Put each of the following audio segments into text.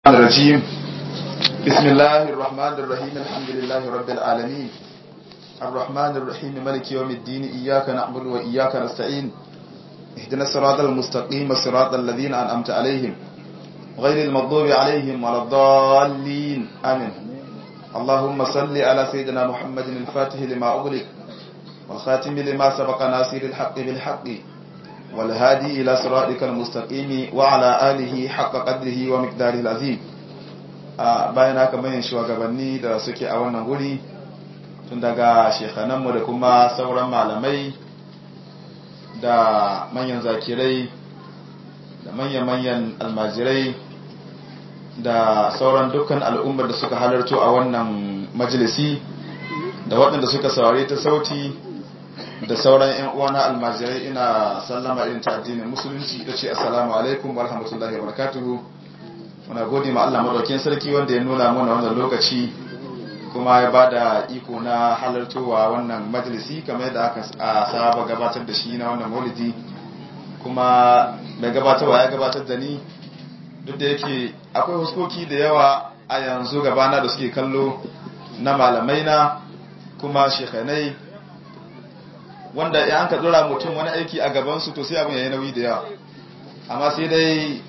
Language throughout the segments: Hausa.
الرجيم بسم الله الرحمن الرحيم الحمد لله رب العالمين الرحمن الرحيم ملك يوم الدين إياك نعبد وإياك نستعين اهدنا الصراط المستقيم صراط الذين أنعمت عليهم غير المغضوب عليهم ولا الضالين آمين اللهم صل على سيدنا محمد الفاتح لما أغلق والخاتم لما سبق ناصر الحق بالحق والهادي إلى صراطك المستقيم وعلى آله حق قدره ومقداره العظيم bayan haka manyan shugabanni da suke a wannan guri tun daga shekhananmu da kuma sauran malamai da manyan zakirai da manyan-manyan almajirai da sauran dukkan al'ummar da suka halarto a wannan majalisi da waɗanda suka saurari ta sauti da sauran 'yan uwana almajirai ina sallama irin ta addinin musulunci da ce assalamu alaikum wa rahmatullahi wa barakatuhu muna gode ma Allah madaukakin sarki wanda ya nuna mana wannan lokaci kuma ya bada iko na halartowa wannan majalisi kamar yadda aka saba gabatar da shi na wannan maulidi kuma mai gabatarwa ya gabatar da ni duk da yake akwai huskoki da yawa a yanzu gabana da suke kallo na malamai na kuma shekanai wanda ya an ka dora mutum wani aiki a gabansu to sai abin yayi nauyi da yawa amma sai dai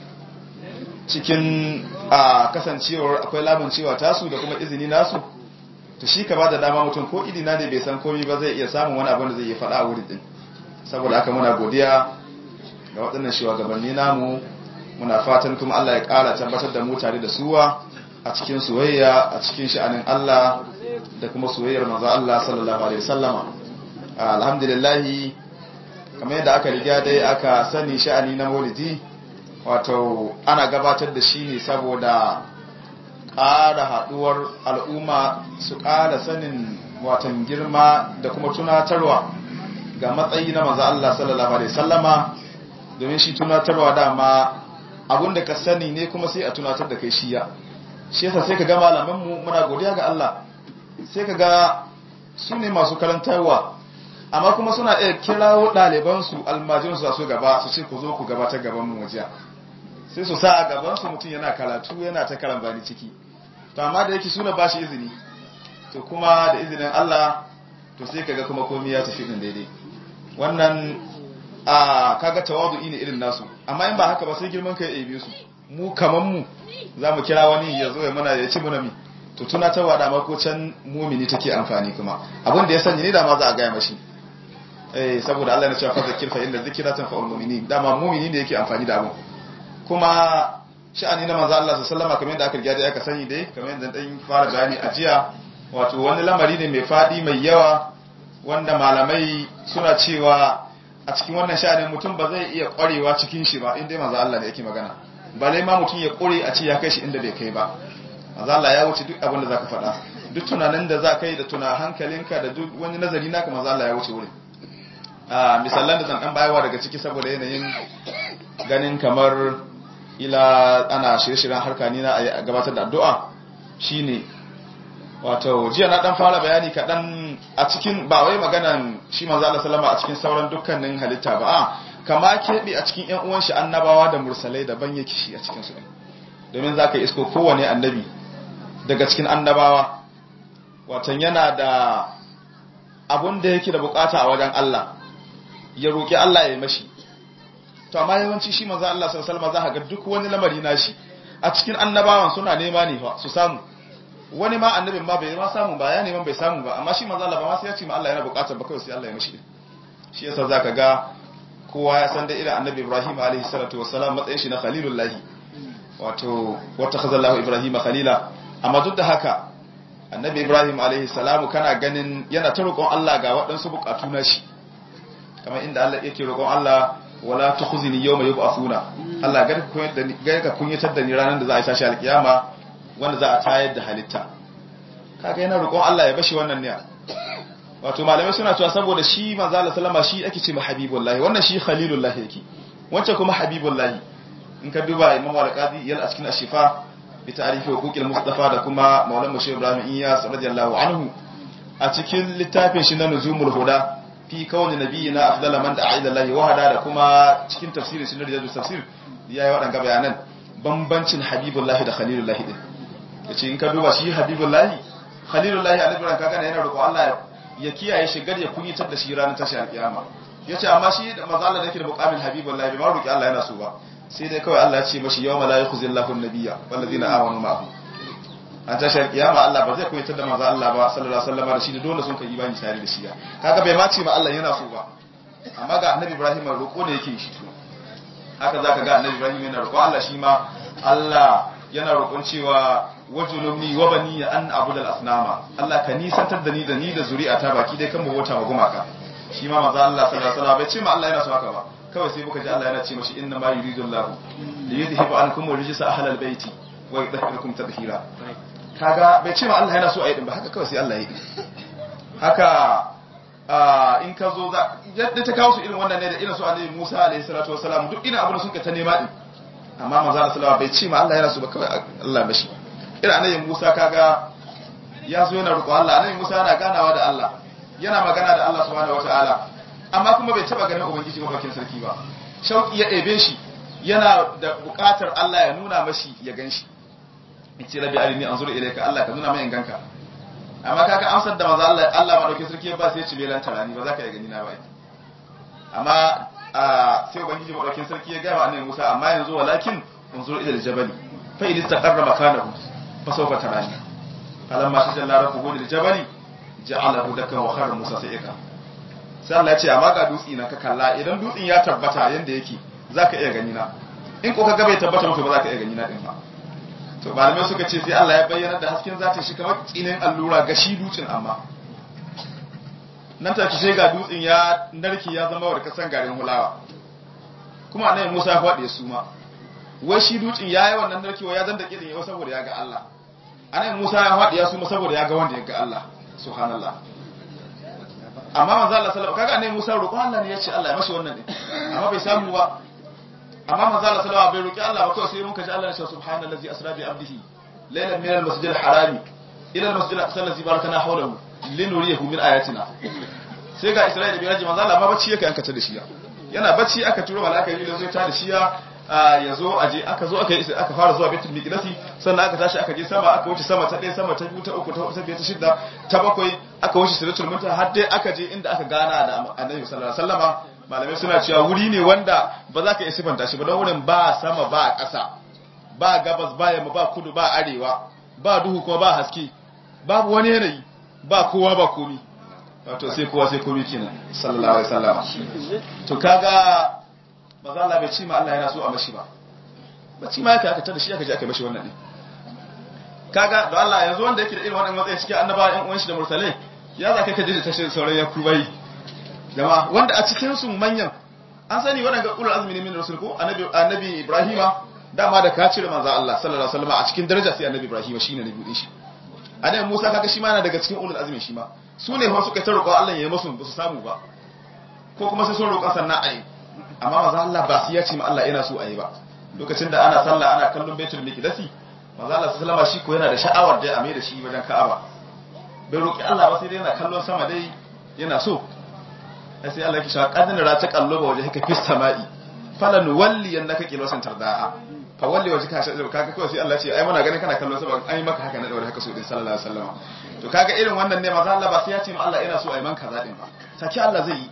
cikin a kasancewar akwai lamun cewa tasu da kuma izini nasu to shi ka ba da dama mutum ko idina ne bai san komi ba zai iya samun wani abin da zai iya faɗa a wurin din saboda haka muna godiya ga waɗannan shugabanni namu muna fatan kuma Allah ya ƙara tabbatar da mu tare da suwa a cikin soyayya a cikin sha'anin Allah da kuma soyayyar manzo Allah sallallahu alaihi wasallama alhamdulillahi kamar yadda aka riga dai aka sani sha'ani na maulidi wato ana gabatar da shi ne saboda ƙara haɗuwar al'umma su ƙara sanin watan girma da kuma tunatarwa ga matsayi na maza Allah sallallahu Alaihi sallama domin shi tunatarwa dama abinda ka sani ne kuma sai a tunatar da kai shiya shi yasa sai ka ga malamanmu muna godiya ga Allah sai ka ga su ne masu karantarwa amma kuma suna iya kirawo ɗalibansu almajinsu su gaba su ce ku zo ku gabatar gaban mu wajiya sai su sa a gabansu mutum yana karatu yana ta karambani ciki to amma da yake suna ba shi izini to kuma da izinin Allah to sai kaga kuma komai ya tafi din daidai wannan a kaga tawadu'i ne irin nasu amma in ba haka ba sai girman kai ya su mu kaman mu za mu kira wani ya zo ya mana ya ci mana mi to tunatarwa da ko can mumini take amfani kuma abin da ya sanya ni da ma za a gaya mashi eh saboda Allah ya ce fa zakir fa inna zikra tanfa'ul mu'minin dama mumini ne yake amfani da abin kuma sha'ani na manzo Allah sallallahu kamar yadda aka riga da aka sani dai kamar yadda dan fara bayani a jiya wato wani lamari ne mai fadi mai yawa wanda malamai suna cewa a cikin wannan sha'anin mutum ba zai iya kwarewa cikin shi ba inda manzo Allah ne yake magana balai ma mutum ya kore a ce ya kai shi inda bai kai ba manzo Allah ya wuce duk abin da zaka faɗa duk tunanin da zaka yi da tuna hankalinka da duk wani nazari naka manzo Allah ya wuce wurin a misalan da zan dan bayawa daga ciki saboda yanayin ganin kamar ila ana shirye-shiryen harka ni na a gabatar da addu'a shine wato jiya na dan fara bayani kaɗan a cikin ba wai maganan shi manzo Allah sallama a cikin sauran dukkanin halitta ba a kama keɓe a cikin ƴan uwan shi annabawa da mursalai daban yake shi a cikin su domin zaka isko kowane annabi daga cikin annabawa watan yana da abun da yake da bukata a wajen Allah ya roki Allah ya mashi to amma yawanci shi manzo Allah sallallahu alaihi wasallam za ga duk wani lamari nashi a cikin annabawan suna nema ne fa su samu wani ma annabin ma bai ma samu ba ya neman bai samu ba amma shi manzo Allah ba ma sai ya ce ma Allah yana bukatar ba kawai sai Allah ya mishi shi yasa zaka ga kowa ya san da irin annabi Ibrahim alaihi salatu wassalam matsayin shi na khalilullahi wato wata khazallahu Ibrahim khalila amma duk da haka annabi Ibrahim alaihi salamu kana ganin yana ta roƙon Allah ga waɗansu bukatu na shi kamar inda Allah yake roƙon Allah wala tukhzini yawma yub'athuna Allah gar ku da ni gar ka kunyatar da ni ranar da za a tashi alkiyama wanda za a tayar da halitta kaga yana roƙon Allah ya bashi wannan ne wato malamai suna cewa saboda shi manzo Allah sallama shi ake ce habibullahi wannan shi khalilullahi yake wancan kuma habibullahi in ka duba Imam Al-Qadi yal a cikin Ashifa bi ta'rifi huquqil Mustafa da kuma Maulana Sheikh Ibrahim Iyas radiyallahu anhu a cikin littafin shi na Nuzumul Huda fi kawai nabiyina afdala man da'a ila Allah wahada da kuma cikin tafsirin sunan rijal tafsir yayi waɗanga bayanan bambancin habibullahi da khalilullahi din yace in ka duba shi habibullahi khalilullahi annabi ran kaga yana roƙo Allah ya kiyaye shi gar ya kunyatar da shi ranar tashi alƙiyama yace amma shi da manzo Allah da yake da muqamin habibullahi bai ma roƙi Allah yana so ba sai dai kawai Allah ya ce mashi yawma la yukhzillahu an-nabiyya wallazina amanu ma'ahu an tashi alƙiyama Allah ba zai kunyatar da manzo Allah ba sallallahu alaihi wasallam da shi da dole sun kai imani tare da shi kaga bai ma ce ma Allah yana so ba amma ga annabi Ibrahim roƙo ne yake shi haka zaka ga annabi Ibrahim yana roƙo Allah shi ma Allah yana roƙon cewa wajulumni wa bani an abudal asnama Allah ka nisantar da ni da ni da zuri'ata baki dai kan mu wata ma gumaka shi ma manzo Allah sallallahu alaihi wasallam bai ce ma Allah yana so haka ba kawai sai muka ji Allah yana ce mashi inna ma yuridu Allah li yudhhiba ankum rijsa ahlal baiti wa yudhhirukum tadhhira kaga bai ce ma Allah yana so a yi din ba haka kawai sai Allah ya yi haka in ka zo yadda ta kawo su irin wannan ne da irin su annabi Musa alaihi salatu wasalam duk irin abin da suka ta nema din amma manzo Allah sallallahu bai ce ma Allah yana so ba kawai Allah bashi irin annabi Musa kaga ya zo yana roƙo Allah annabi Musa yana ganawa da Allah yana magana da Allah subhanahu wataala amma kuma bai taba ganin ubangiji mafakin sarki ba shauki ya ɗebe shi yana da buƙatar Allah ya nuna mashi ya ganshi in ce rabbi arini anzur ilayka Allah ka nuna mai ganka amma kaga amsar da manzo Allah Allah madaukakin sarki ya ba sai ya ci belan tarani ba za ka yi gani na ba amma sai ubangiji madaukakin sarki ya gaya wa annabi Musa amma yanzu walakin unzur ila aljabal fa in istaqarra makanahu fa sawfa tarani falamma tajalla rabbuhu lil jabal ja'alahu dakan wa kharra Musa sa'ika sai Allah ya ce amma ga dutsi na ka kalla idan dutsin ya tabbata yanda yake zaka iya gani na in ko kaga bai tabbata maka ba zaka iya gani na din ba to malamai suka ce sai Allah ya bayyana da hasken zata shi kamar tsinin allura ga shi dutsen amma nan take sai ga dutsen ya narke ya zama wa kasan garin hulawa kuma annabi Musa ya faɗi su ma wai shi dutsen yayi wannan narkewa ya zanda kirin yau saboda ya ga Allah annabi Musa ya faɗi ya su ma saboda ya ga wanda ya ga Allah subhanallah amma manzo Allah sallallahu kaga annabi Musa roƙon Allah ne ya ce Allah ya mashi wannan din amma bai samu ba amma manzo Allah sallallahu bai roki Allah ba kawai sai mun kaji Allah ya ce subhanallazi asra bi abdihi laylan min al-masjid al-harami ila al-masjid al-aqsa allazi barakana hawlahu linuriyahu min ayatina sai ga Isra'ila bai raji manzo Allah ma bacci yake aka ta da shi yana bacci aka turo malaka yi da zo ta da shi ya zo aje aka zo aka yi aka fara zuwa baitul miqdasi sannan aka tashi aka je sama aka wuce sama ta ɗaya sama ta biyu ta uku ta huɗu ta biyar ta shidda ta bakwai aka wuce siratul muntaha har dai aka je inda aka gana da annabi sallallahu alaihi wasallama malamai suna cewa wuri ne wanda ba za ka iya sifanta shi ba don wurin ba sama ba ƙasa ba gabas ba yamma ba kudu ba arewa ba duhu kuma ba haske babu wani yanayi ba kowa ba komi wato sai kowa sai komi kenan sallallahu alaihi wasallam to kaga maza Allah bai ci ma Allah yana so a mashi ba ba ci ma yake aka tada shi aka je aka mashi wannan ne kaga da Allah yanzu wanda yake da irin wannan matsayi cikin annabawa ƴan uwan shi da mursalai ya za ka kaje da tashin sauran ya kubai jama'a wanda a cikin su manyan an sani waɗanda ulul azmi ne min rasul ko annabi annabi ibrahima dama da ka cire manzo Allah sallallahu alaihi wasallam a cikin daraja sai annabi ibrahima shine nabi din shi annabi musa kaga shi ma yana daga cikin ulul azmi shi ma su ne fa suka ta roƙo Allah ya yi musu ba su samu ba ko kuma sai sun roƙa sannan ayi amma manzo Allah ba su ya ce ma Allah yana so ayi ba lokacin da ana sallah ana kallon baitul miqdasi manzo Allah sallallahu alaihi shi ko yana da sha'awar da ya ame da shi wajen Ka'aba bai roƙi Allah ba sai dai yana kallon sama dai yana so sai Allah ya kisha kadin ra ta kallo ba waje haka fi sama'i falan walli yannaka qilosan tarda'a fa walli waje ka shi kaga kawai sai Allah ce ai muna ganin kana kallon sama an yi maka haka na daure haka so din sallallahu alaihi wasallam to kaga irin wannan ne manzo Allah ba sai ya ce ma Allah ina so ai man kaza din ba saki Allah zai yi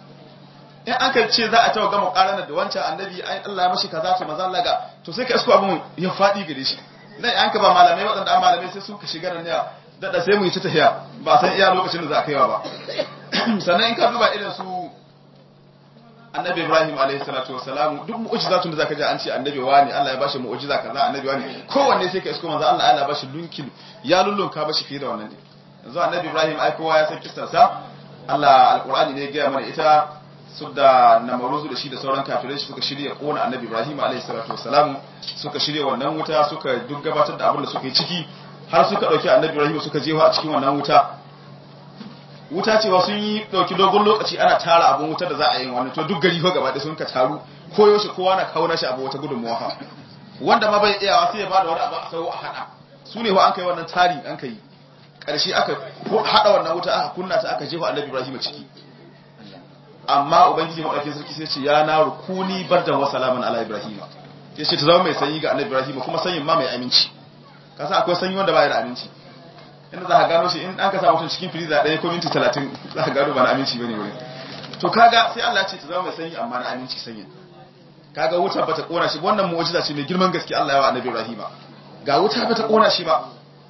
in an kai ce za a tawo gama karana da wancan annabi ai Allah ya mashi kaza to manzo Allah ga to sai ka isko abun ya fadi gare shi nan an ka ba malamai waɗanda an malamai sai suka shiga nan ne dada sai mu yi ta tahiya ba san iya lokacin da za a kaiwa ba sannan in ka duba irin su annabi ibrahim alaihi salatu wassalam duk mu'jizatun da zaka ji an ce annabi wani Allah ya bashi mu'jiza kaza annabi wani kowanne sai ka isko manzo Allah Allah ya bashi lunkin ya lullunka bashi fiye da wannan ne yanzu annabi ibrahim ai kowa ya san kissar sa Allah alqur'ani ne ya gaya mana ita su da namaruzu da shi da sauran kafirai suka shirya kona annabi ibrahim alaihi salatu wassalam suka shirya wannan wuta suka duk gabatar da abin da suka yi ciki har suka dauki annabi ibrahim suka jefa a cikin wannan wuta wuta cewa sun yi dauki dogon lokaci ana tara abun wuta da za a yi wannan to duk gari fa gaba da sun ka taru ko yaushe kowa na kawo nashi abu wata gudunmuwa fa wanda ma bai iyawa sai ya bada wani abu a sau a hada su ne fa an kai wannan tari an kai karshe aka hada wannan wuta aka kunna ta aka jefa annabi ibrahim ciki amma ubangiji madaukakin sarki sai ce ya na rukuni bardan wa salaman ala ibrahim ya ce ta zama mai sanyi ga annabi ibrahim kuma sanyin ma mai aminci kasa akwai sanyi wanda baya da aminci inda za ka gano shi in an ka sa mutum cikin firiza ɗaya ko minti talatin za ka gano ba na aminci ba ne wurin to kaga sai Allah ce ta zama mai sanyi amma na aminci sanyin kaga wuta bata kona shi wannan mu'jiza ce mai girman gaske Allah ya wa annabi ibrahim ga wuta bata kona shi ba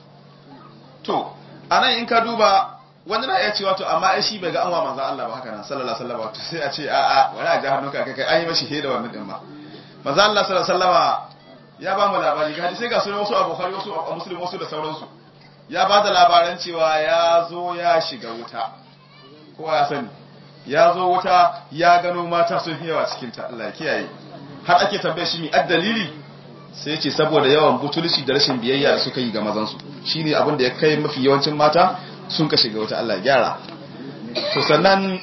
to anan in ka duba wani na iya cewa to amma ai shi bai ga an wa manzo Allah ba haka nan sallallahu alaihi wasallam sai a ce a a wani a jahannun ka kai an yi mashi heda wannan din ma manzo Allah sallallahu alaihi wasallama ya ba mu labari ga hadisi ga sunan wasu a Bukhari wasu a Muslim wasu da sauransu ya ba da labaran cewa ya zo ya shiga wuta kowa ya sani ya zo wuta ya gano mata sun yawa cikin ta Allah ya kiyaye har ake tambaye shi mi addalili sai ce saboda yawan butulci da rashin biyayya da suka yi ga mazansu shine abin da ya kai mafi yawancin mata sun ka shiga wata Allah gyara to sannan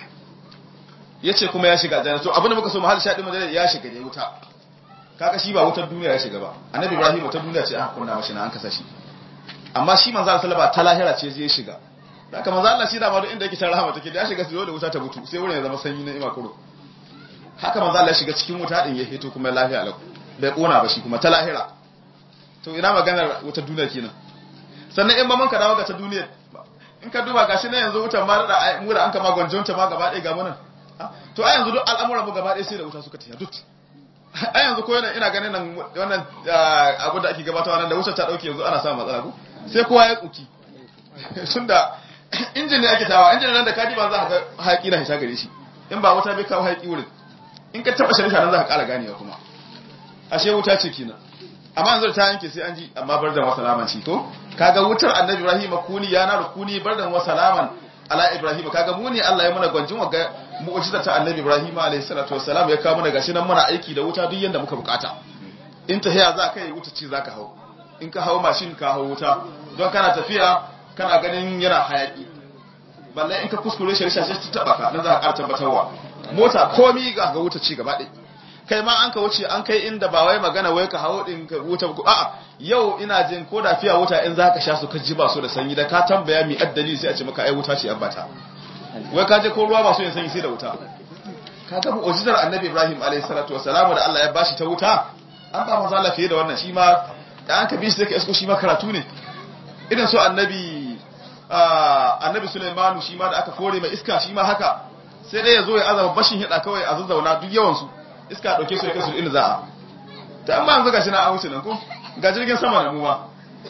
yace kuma ya shiga aljanna to abin da muka so mahal shaɗi madalla ya shiga ne wuta kaga shi ba wutar duniya ya shiga ba annabi ibrahim wutar duniya ce aka kunna mashi na an kasa shi amma shi manzo Allah sallallahu ta lahira ce zai shiga haka manzo Allah shi da ma duk inda yake ta rahama take da ya shiga sai da wuta ta mutu sai wurin ya zama sanyi na ima kuro haka manzo Allah ya shiga cikin wuta din ya fito kuma lafiya lau bai kona ba shi kuma ta lahira to ina maganar wutar duniya kenan sannan in ba man ka dawo ga ta duniya in ka duba gashi na yanzu wutar ma da mu da an kama gwanjonta ma gaba ɗaya ga munan to a yanzu duk al'amuran mu gaba ɗaya sai da wuta suka tiya duk a yanzu ko ina ganin nan wannan abu da ake gabatarwa nan da wutar ta dauke yanzu ana samun matsala ko sai kowa ya tsuki tunda injin ne ake tawa injin nan da kadi ba za ka ga haƙi na hita gare shi in ba wuta bai kawo haƙi wurin in ka taba shari'a nan za ka ƙara ganewa kuma ashe wuta ce kenan amma yanzu ta yanke sai an ji amma bar da wasalaman ci ko kaga wutar annabi ibrahim kuni ya na rukuni bar da wasalaman ala ibrahim kaga mu ne Allah ya muna gwanjin wa ga mu'jiza ta annabi ibrahim alayhi salatu wassalam ya kawo mana gashi nan muna aiki da wuta duk yanda muka bukata in ta haya za ka yi wuta ci zaka hau in ka hau mashin ka hau wuta don kana tafiya kana ganin yana hayaki balle in ka kuskure shi rishashi ta taba ka nan za ka ƙara tabbatarwa mota komi ga ga wuta ci gaba ɗaya kai ma an ka wuce an kai inda ba wai magana wai ka hawo din ka wuta ko a'a yau ina jin ko da fiya wuta in zaka sha su ka ji ba su da sanyi da ka tambaya mi addali sai a ce maka ai wuta ce abbata wai ka je ko ruwa ba su yin sanyi sai da wuta ka ga mu'jizar annabi Ibrahim alaihi salatu wassalam da Allah ya bashi ta wuta an ba manzo Allah fiye da wannan shi ma da an ka bi shi sai ka isko shi ma karatu ne irin so annabi annabi Sulaimanu shi ma da aka kore mai iska shi ma haka sai dai ya zo ya azaba bashin hida kawai a zazzauna duk yawan su iska dauke su ya kai su inda za a ta amma yanzu gashi na an wuce nan ko ga jirgin sama da mu ma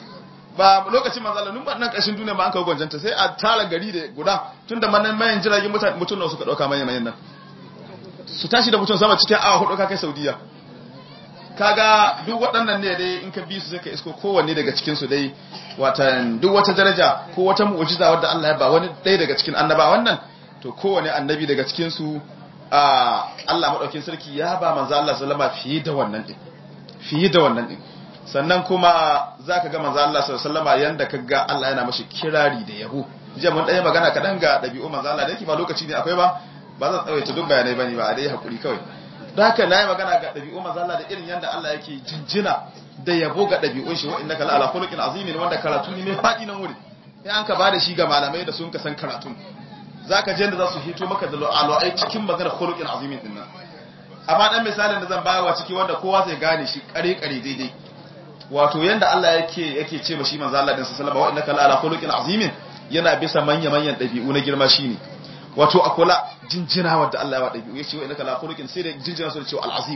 ba lokacin manzo Allah nun ba nan kashin duniya ma an kawo gwanjanta sai a tara gari da guda tunda manan mayan jiragen mutane mutun nan suka dauka mayan mayan nan su tashi da mutum sama cikin awa hudu ka kai Saudiya kaga duk waɗannan ne dai in ka bi su sai ka isko kowanne daga cikin su dai watan duk wata daraja ko wata mu'jiza wadda Allah ya ba wani ɗaya daga cikin annabawan nan to kowane annabi daga cikin su Allah maɗaukin sarki ya ba manzo Allah sallama fiye da wannan ɗin fiye da wannan ɗin sannan kuma za ka ga manzo Allah sallama yanda ka ga Allah yana mashi kirari da yabo jiya mun ɗaya magana kaɗan ga ɗabi'u manzo Allah da yake ba lokaci ne akwai ba ba zan tsawaita duk bayanai bane ba a dai hakuri kawai da haka na yi magana ga ɗabi'u manzo Allah da irin yanda Allah yake jinjina da yabo ga ɗabi'un shi wa innaka la ala khuluqin azimin wanda karatu ne mai faɗi nan wuri in an ka ba da shi ga malamai da sun ka san karatun za ka je da za su hito maka da alwa'ai cikin maganar khuluqin azimin din nan amma dan misalin da zan bayarwa ciki wanda kowa zai gane shi kare kare daidai wato yanda Allah yake yake ce ma shi manzo Allah din sallallahu alaihi wa innaka ala khuluqin azimin yana bisa manya manyan dabi'u na girma shine wato akola jinjina wanda Allah ya wa dabi'u yace wa innaka ala khuluqin sai da jinjina su da cewa al-azim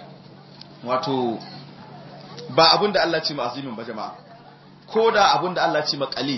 wato ba abinda Allah ce ma azimin ba jama'a ko da abinda Allah ce ma qalil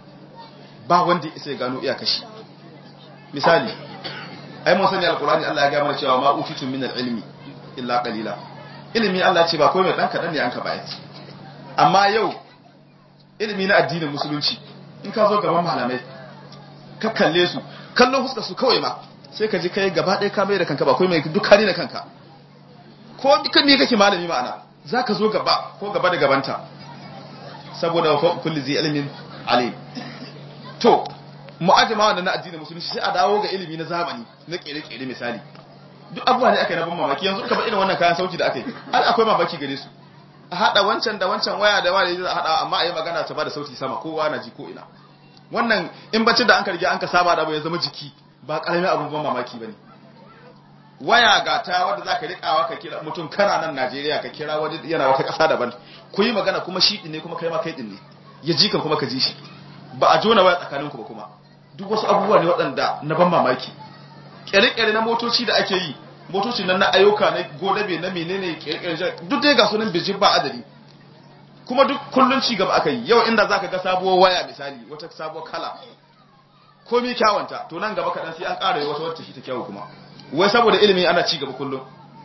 ba wanda ya gano iyakashi misali ai mun sani alqur'ani Allah ya ga mana cewa ma utitu min ilmi illa qalila ilimi Allah ce ba komai dan kadan ne an ka bayar amma yau ilimi na addinin musulunci in ka zo gaban malamai ka kalle su kallon fuskar su kawai ma sai ka ji kai gaba ɗaya ka mai da kanka ba komai duk kare na kanka ko dukan ne kake malami ma'ana zaka zo gaba ko gaba da gabanta saboda kulli zai ilmin alim to mu'ajima wannan na addinin musulunci sai a dawo ga ilimi na zamani na kere-kere misali duk abubuwa ne aka yi na ban mamaki yanzu ka irin wannan kayan sauti da aka yi har akwai mamaki gare su a haɗa wancan da wancan waya da waya da haɗa amma a yi magana ta ba da sauti sama kowa na ji ko ina wannan in bacci da an karge an ka saba da abu ya zama jiki ba ƙaramin abin ban mamaki ba ne waya ga ta wanda zaka rikawa ka kira mutum kana nan Najeriya ka kira wani yana wata ƙasa daban ku yi magana kuma shi din ne kuma kai ma kai din ne ya ji kan kuma ka ji shi ba a jona waya tsakaninku ba kuma duk wasu abubuwa ne waɗanda na ban mamaki ƙere-ƙere na motoci da ake yi motoci nan na ayyuka na godabe na menene ƙere-ƙere duk dai ga sunan bijin ba adadi kuma duk kullun ci gaba aka yi yau inda zaka ga sabuwar waya misali wata sabuwar kala komai kyawanta to nan gaba kaɗan sai an ƙara wata wata shi ta kyawu kuma wai saboda ilimi ana ci gaba kullum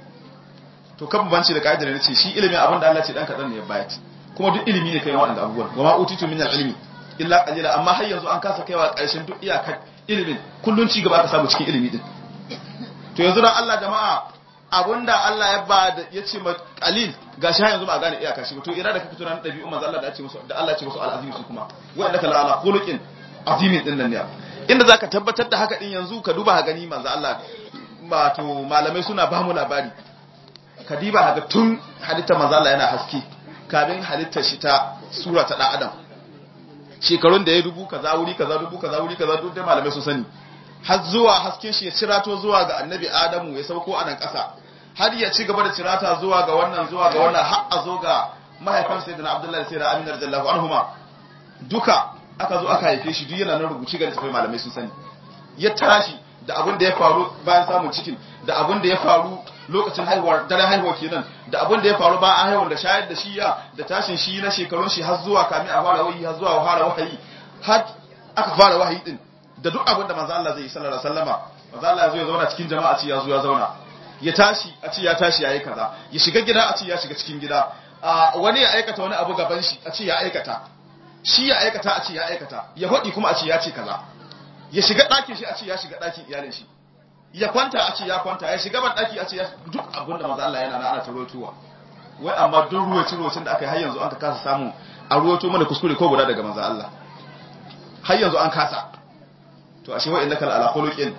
to kan banci da ka'idar ne ce shi ilimi abin da Allah ce dan kaɗan ne ya bayar kuma duk ilimi ne kai waɗanda abubuwan wa ma utitu min al-ilmi illa qalila amma har yanzu an kasa kaiwa ƙarshen duk iyakar ilimin kullun ci gaba aka samu cikin ilimi din to yanzu dan Allah jama'a abunda Allah ya ba da yace ma qalil gashi har yanzu ba gane iyaka shi to ira da kake tunanin dabi'u manzo Allah da ya ce musu da Allah ya ce musu al-azim su kuma wa innaka la ala khuluqin azimin din nan ne inda zaka tabbatar da haka din yanzu ka duba gani manzo Allah wato malamai suna ba mu labari ka diba haka tun halitta manzo Allah yana haske kafin halittar shi ta sura ta dan adam shekarun da ya dubu kaza wuri kaza dubu kaza wuri kaza duk dai malamai su sani har zuwa hasken shi ya cirato zuwa ga annabi adamu ya sauko a nan ƙasa har ya ci gaba da cirata zuwa ga wannan zuwa ga wannan har a zo ga mahaifan sayyidina abdullahi sayyidina amin radiyallahu anhuma duka aka zo aka haife shi duk yana nan rubuci ga littafin malamai sun sani ya tashi da abin da ya faru bayan samun cikin da abin da ya faru lokacin haihuwar daren haihuwa kenan da abin da ya faru bayan an haihuwar da shayar da shi ya da tashin shi na shekarun shi har zuwa kamin a fara wahayi har zuwa fara wahayi har aka fara wahayi din da duk abin da manzo Allah zai yi sallallahu alaihi wasallama manzo Allah ya zo ya zauna cikin jama'a ci ya zo ya zauna ya tashi a ci ya tashi yayi kaza ya shiga gida a ci ya shiga cikin gida wani ya aikata wani abu gaban shi a ci ya aikata shi ya aikata a ci ya aikata ya hodi kuma a ci ya ce kaza ya shiga ɗakin shi a ce ya shiga ɗakin iyalin shi ya kwanta a ce ya kwanta ya shiga ban ɗaki a ce ya duk abin da maza Allah yana na ana ta rotuwa wai amma duk ruwacin ruwacin da aka yi har yanzu an ka kasa samu a ruwato mana kuskure ko guda daga maza Allah har yanzu an kasa to ashe wa innaka ala khuluqin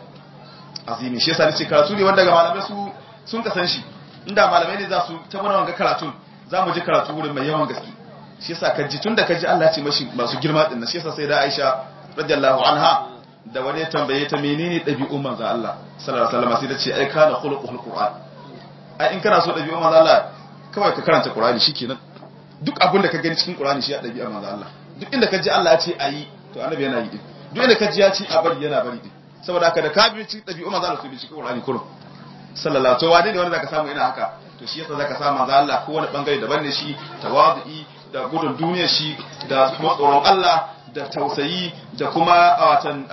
azimi shi yasa nace karatu ne wanda ga malamai su sun kasan shi inda malamai ne za su ta mana wanga karatun za mu ji karatu wurin mai yawan gaske shi yasa ka ji tunda ka ji Allah ya ce mashi masu girma din shi yasa sai da Aisha radiyallahu anha da wani ya tambaye ta menene ɗabi'un manzo Allah sallallahu alaihi wasallam sai ta ce ai kana khuluqul qur'an ai in kana so ɗabi'un manzo Allah kawai ka karanta qur'ani shikenan duk abin da ka gani cikin qur'ani shi ya ɗabi'un manzo Allah duk inda ka ji Allah ya ce ayi to annabi yana yi din duk inda ka ji ya ce a bari yana bari din saboda haka da ka bi cikin ɗabi'un manzo Allah to bi cikin qur'ani kurum sallallahu to wane ne wanda zaka samu ina haka to shi yasa zaka samu manzo Allah ko wani bangare daban ne shi tawadu'i da gudun duniyar shi da kuma tsoron Allah da tausayi da kuma watan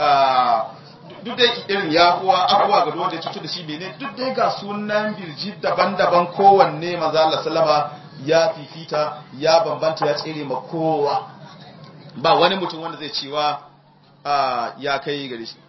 duk da irin yahuwa abuwa ga wanda ya cutu da shi bene duk dai ga sunan birji daban-daban kowanne maza Allah sallama ya fifita ya bambanta ya tsere ma kowa ba wani mutum wanda zai cewa ya kai gare shi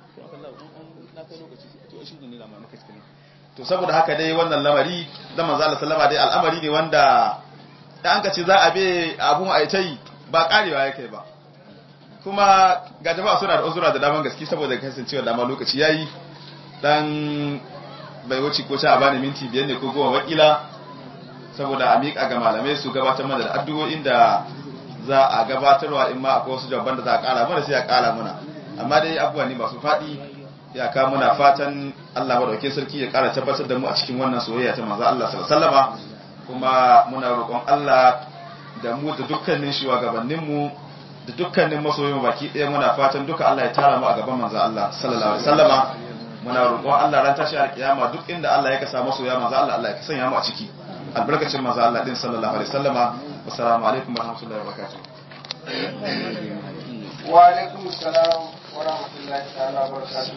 to saboda haka dai wannan lamari da manzo Allah sallama dai al'amari ne wanda da an ka ce za a be abun aitai ba karewa yake ba kuma ga jama'a suna da uzura da daman gaske saboda kasancewa dama lokaci yayi dan bai wuce ko a bani minti biyar ne ko goma wakila saboda a miƙa ga malamai su gabatar mana da addu'o'in da za a gabatarwa in ma akwai wasu jawaban da za a ƙara mana sai a ƙara mana amma dai abubuwa ne masu faɗi ya ka muna fatan Allah madaukakin sarki ya ƙara tabbatar da mu a cikin wannan soyayya ta manzo Allah sallallahu alaihi wasallama kuma muna roƙon Allah da mu da dukkanin shugabanninmu da dukkanin masoyin baki ɗaya muna fatan duka Allah ya tara mu a gaban manzo Allah sallallahu alaihi wasallama muna roƙon Allah ran tashi alƙiyama duk inda Allah ya kasa masoya manzo Allah Allah ya sanya mu a ciki albarkacin manzo Allah din sallallahu alaihi wasallama assalamu alaikum warahmatullahi wabarakatuh wa alaikum assalam wa rahmatullahi ta'ala wa barakatuh